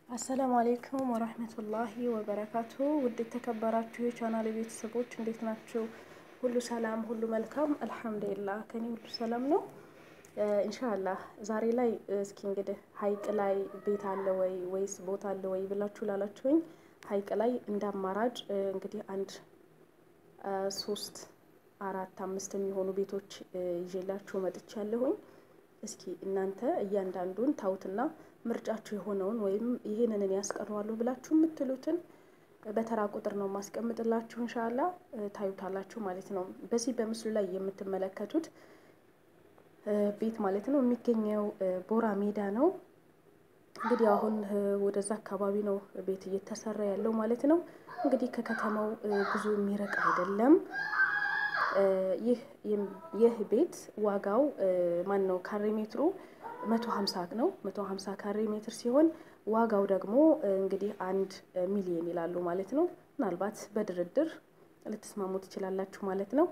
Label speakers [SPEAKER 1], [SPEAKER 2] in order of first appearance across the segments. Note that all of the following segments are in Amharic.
[SPEAKER 1] አሰላሙ አሌይኩም ወረህመቱላሂ ወበረካቱ። ውድ የተከበራችሁ የቻናል ቤተሰቦች እንዴት ናችሁ? ሁሉ ሰላም፣ ሁሉ መልካም አልሐምዱሊላህ። ከኔ ሁሉ ሰላም ነው ኢንሻአላህ። ዛሬ ላይ እስኪ እንግዲህ ሀይቅ ላይ ቤት አለ ወይ ወይስ ቦታ አለ ወይ ብላችሁ ላላችሁኝ ሀይቅ ላይ እንደ አማራጭ እንግዲህ አንድ ሶስት አራት አምስት የሚሆኑ ቤቶች ይዤላችሁ መጥቻለሁኝ። እስኪ እናንተ እያንዳንዱን ታውትና ምርጫችሁ የሆነውን ወይም ይሄንን ያስቀረዋለሁ ብላችሁ የምትሉትን በተራ ቁጥር ነው ማስቀምጥላችሁ። እንሻላ ታዩታላችሁ ማለት ነው። በዚህ በምስሉ ላይ የምትመለከቱት ቤት ማለት ነው የሚገኘው ቦራ ሜዳ ነው። እንግዲህ አሁን ወደዛ አካባቢ ነው ቤት እየተሰራ ያለው ማለት ነው። እንግዲህ ከከተማው ብዙ የሚርቅ አይደለም። ይህ ቤት ዋጋው ማን ነው ካሬ ሜትሩ መቶ ሀምሳ ነው። መቶ ሀምሳ ካሬ ሜትር ሲሆን ዋጋው ደግሞ እንግዲህ አንድ ሚሊዮን ይላሉ ማለት ነው። ምናልባት በድርድር ልትስማሙ ትችላላችሁ ማለት ነው።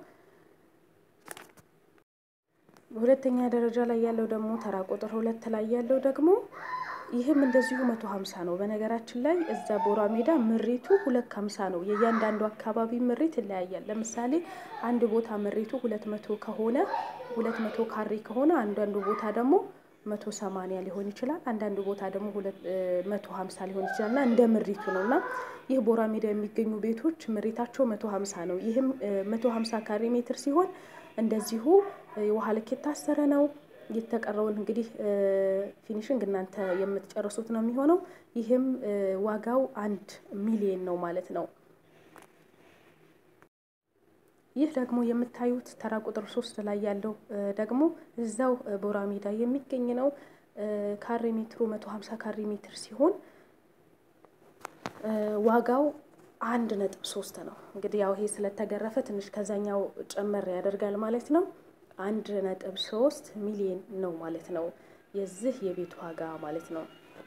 [SPEAKER 1] በሁለተኛ ደረጃ ላይ ያለው ደግሞ ተራ ቁጥር ሁለት ላይ ያለው ደግሞ ይህም እንደዚሁ መቶ ሀምሳ ነው። በነገራችን ላይ እዛ ቦራ ሜዳ ምሪቱ ሁለት ከሀምሳ ነው። የእያንዳንዱ አካባቢ ምሪት ይለያያል። ለምሳሌ አንድ ቦታ ምሪቱ ሁለት መቶ ከሆነ ሁለት መቶ ካሬ ከሆነ አንዳንዱ ቦታ ደግሞ መቶ ሰማንያ ሊሆን ይችላል። አንዳንድ ቦታ ደግሞ መቶ ሀምሳ ሊሆን ይችላል እና እንደ ምሪቱ ነው እና ይህ ቦራ ሜዳ የሚገኙ ቤቶች ምሪታቸው መቶ ሀምሳ ነው። ይህም መቶ ሀምሳ ካሬ ሜትር ሲሆን እንደዚሁ የውሃ ልክ የታሰረ ነው። የተቀረውን እንግዲህ ፊኒሽንግ እናንተ የምትጨርሱት ነው የሚሆነው። ይህም ዋጋው አንድ ሚሊየን ነው ማለት ነው። ይህ ደግሞ የምታዩት ተራ ቁጥር ሶስት ላይ ያለው ደግሞ እዛው ቦራ ሜዳ የሚገኝ ነው። ካሬ ሜትሩ መቶ ሀምሳ ካሬ ሜትር ሲሆን ዋጋው አንድ ነጥብ ሶስት ነው። እንግዲህ ያው ይሄ ስለተገረፈ ትንሽ ከዛኛው ጨመር ያደርጋል ማለት ነው። አንድ ነጥብ ሶስት ሚሊዮን ነው ማለት ነው የዚህ የቤት ዋጋ ማለት ነው።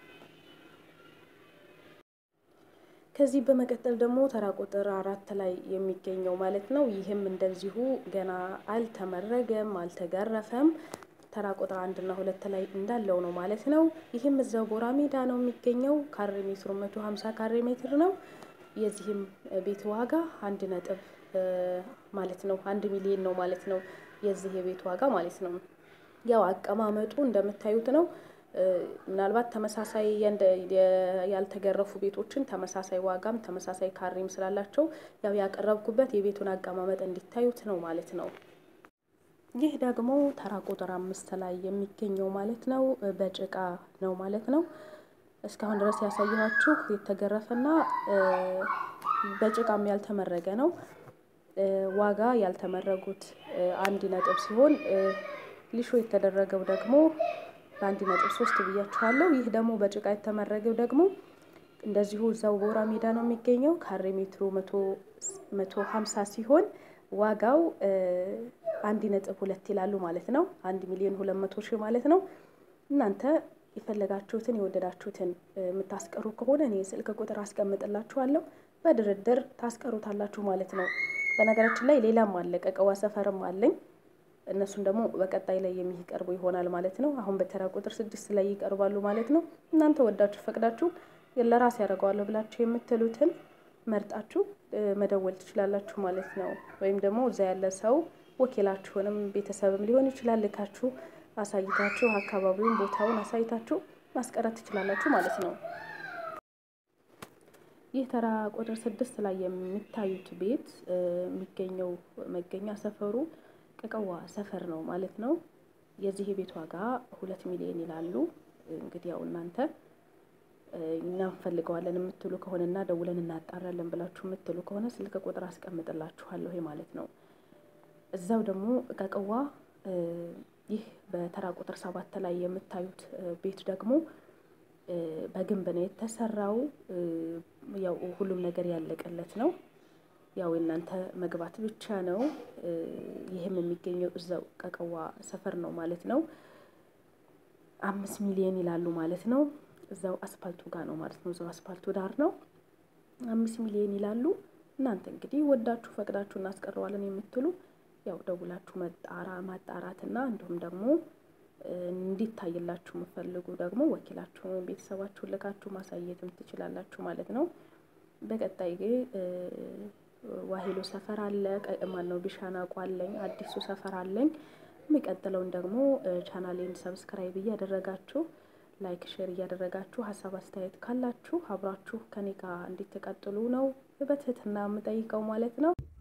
[SPEAKER 1] ከዚህ በመቀጠል ደግሞ ተራ ቁጥር አራት ላይ የሚገኘው ማለት ነው። ይህም እንደዚሁ ገና አልተመረገም፣ አልተገረፈም። ተራ ቁጥር አንድ እና ሁለት ላይ እንዳለው ነው ማለት ነው። ይህም እዛው ቦራ ሜዳ ነው የሚገኘው። ካሬ ሜትሩ መቶ ሀምሳ ካሬ ሜትር ነው። የዚህም ቤት ዋጋ አንድ ነጥብ ማለት ነው አንድ ሚሊዮን ነው ማለት ነው የዚህ የቤት ዋጋ ማለት ነው። ያው አቀማመጡ እንደምታዩት ነው። ምናልባት ተመሳሳይ ያልተገረፉ ቤቶችን ተመሳሳይ ዋጋም ተመሳሳይ ካሬም ስላላቸው ያው ያቀረብኩበት የቤቱን አቀማመጥ እንዲታዩት ነው ማለት ነው። ይህ ደግሞ ተራ ቁጥር አምስት ላይ የሚገኘው ማለት ነው በጭቃ ነው ማለት ነው። እስካሁን ድረስ ያሳየኋችሁ የተገረፈና በጭቃም ያልተመረገ ነው። ዋጋ ያልተመረጉት አንድ ነጥብ ሲሆን ሊሾ የተደረገው ደግሞ በአንድ ነጥብ ሶስት ብያችኋለሁ። ይህ ደግሞ በጭቃ የተመረገው ደግሞ እንደዚሁ እዛው ቦራ ሜዳ ነው የሚገኘው። ካሬ ሜትሩ መቶ ሀምሳ ሲሆን ዋጋው አንድ ነጥብ ሁለት ይላሉ ማለት ነው። አንድ ሚሊዮን ሁለት መቶ ሺህ ማለት ነው። እናንተ የፈለጋችሁትን የወደዳችሁትን የምታስቀሩ ከሆነ እኔ ስልክ ቁጥር አስቀምጥላችኋለሁ። በድርድር ታስቀሩታላችሁ ማለት ነው። በነገራችን ላይ ሌላም አለ፣ ቀቀዋ ሰፈርም አለኝ። እነሱን ደግሞ በቀጣይ ላይ የሚቀርቡ ይሆናል ማለት ነው። አሁን በተራ ቁጥር ስድስት ላይ ይቀርባሉ ማለት ነው። እናንተ ወዳችሁ ፈቅዳችሁ ለራስ ያደርገዋለሁ ብላችሁ የምትሉትን መርጣችሁ መደወል ትችላላችሁ ማለት ነው። ወይም ደግሞ እዛ ያለ ሰው ወኪላችሁንም ቤተሰብም ሊሆን ይችላል ልካችሁ አሳይታችሁ አካባቢውን ቦታውን አሳይታችሁ ማስቀረት ትችላላችሁ ማለት ነው። ይህ ተራ ቁጥር ስድስት ላይ የሚታዩት ቤት የሚገኘው መገኛ ሰፈሩ ቀቀዋ ሰፈር ነው ማለት ነው። የዚህ የቤት ዋጋ ሁለት ሚሊዮን ይላሉ። እንግዲህ ያው እናንተ እናንፈልገዋለን የምትሉ ከሆነና ደውለን እናጣራለን ብላችሁ የምትሉ ከሆነ ስልክ ቁጥር አስቀምጥላችኋለሁ ይሄ ማለት ነው። እዛው ደግሞ ቀቀዋ ይህ በተራ ቁጥር ሰባት ላይ የምታዩት ቤት ደግሞ በግንብ ነው የተሰራው። ያው ሁሉም ነገር ያለቀለት ነው። ያው የእናንተ መግባት ብቻ ነው። ይህም የሚገኘው እዛው ቀቀዋ ሰፈር ነው ማለት ነው። አምስት ሚሊዮን ይላሉ ማለት ነው። እዛው አስፓልቱ ጋር ነው ማለት ነው። እዛው አስፓልቱ ዳር ነው። አምስት ሚሊዮን ይላሉ። እናንተ እንግዲህ ወዳችሁ ፈቅዳችሁ እናስቀረዋለን የምትሉ ያው ደውላችሁ መጣራ ማጣራትና እንዲሁም ደግሞ እንዲታይላችሁ የምፈልጉ ደግሞ ወኪላችሁን ወይም ቤተሰባችሁን ልካችሁ ማሳየትም ትችላላችሁ ማለት ነው። በቀጣይ ግን ዋሄሎ ሰፈር አለ ማነው ቢሻናቁ አለኝ አዲሱ ሰፈር አለኝ። የሚቀጥለውን ደግሞ ቻናሌን ሰብስክራይብ እያደረጋችሁ ላይክ ሼር እያደረጋችሁ ሀሳብ አስተያየት ካላችሁ አብራችሁ ከኔ ጋር እንድትቀጥሉ ነው በትህትና የምጠይቀው ማለት ነው።